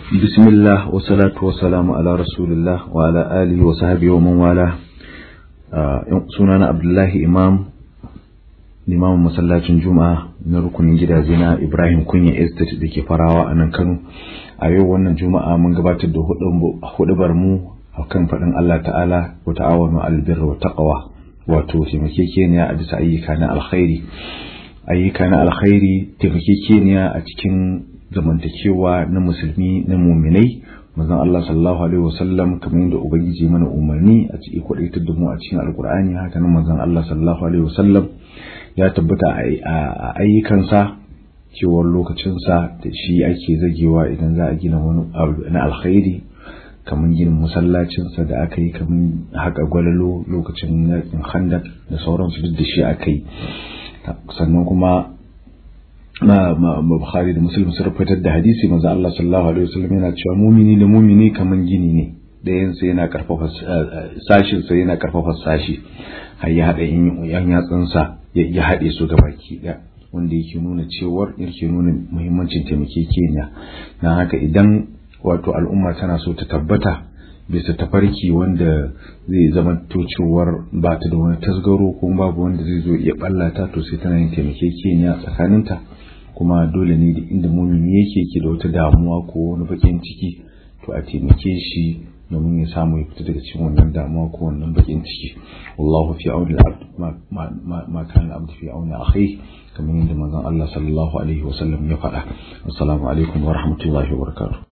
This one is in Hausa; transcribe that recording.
بسم الله والصلاة والسلام على رسول الله وعلى آله وصحبه ومن والاه sunana Abdullahi Imam limamin masallacin Juma'a na rukunin gidaje na Ibrahim Kunya Estate da ke farawa a nan Kano a yau wannan Juma'a mun gabatar da hudubar mu akan faɗin Allah ta'ala wa ta'awanu albirra wa taqwa wato taimakekeniya a bisa ayyuka na alkhairi ayyuka na alkhairi taimakekeniya a cikin zamantakewa na musulmi na muminai manzon Allah sallallahu alaihi wasallam kamar yadda ubangiji mana umarni a cikin kwadaitar da mu a cikin alkur'ani haka nan manzon Allah sallallahu alaihi wasallam ya tabbata a ayyukansa cewar lokacinsa da shi ake zagewa idan za a gina wani abu na alkhairi kamar ginin masallacinsa da aka yi kamar haka gwalalo lokacin yakin handak da sauransu duk da shi aka yi sannan kuma na Bukhari da Muslim sun fitar da hadisi manzo Allah sallallahu alaihi wasallam yana cewa mumini da mumini kaman gini ne dayan sa yana karfafa sashin sa yana karfafa sashi har ya hada yan yatsun sa ya hade su gabaki da wanda yake nuna cewar yake nuna muhimmancin taimakekeniya dan haka idan wato al'umma tana so ta tabbata bisa tafarki wanda zai zama to cewar ba ta da wani tasgaro kuma babu wanda zai zo ya ballata to sai tana yin taimakekeniya tsakaninta kuma dole ne da inda mumini yake ke da wata damuwa ko wani bakin ciki to a taimake shi domin ya samu ya fita daga cikin wannan damuwa ko wannan bakin ciki wallahu fi auni al-abd ma kana al-abd fi auni akhi kamar yadda manzon Allah sallallahu alaihi wasallam ya faɗa assalamu alaikum wa rahmatullahi wa barakatuh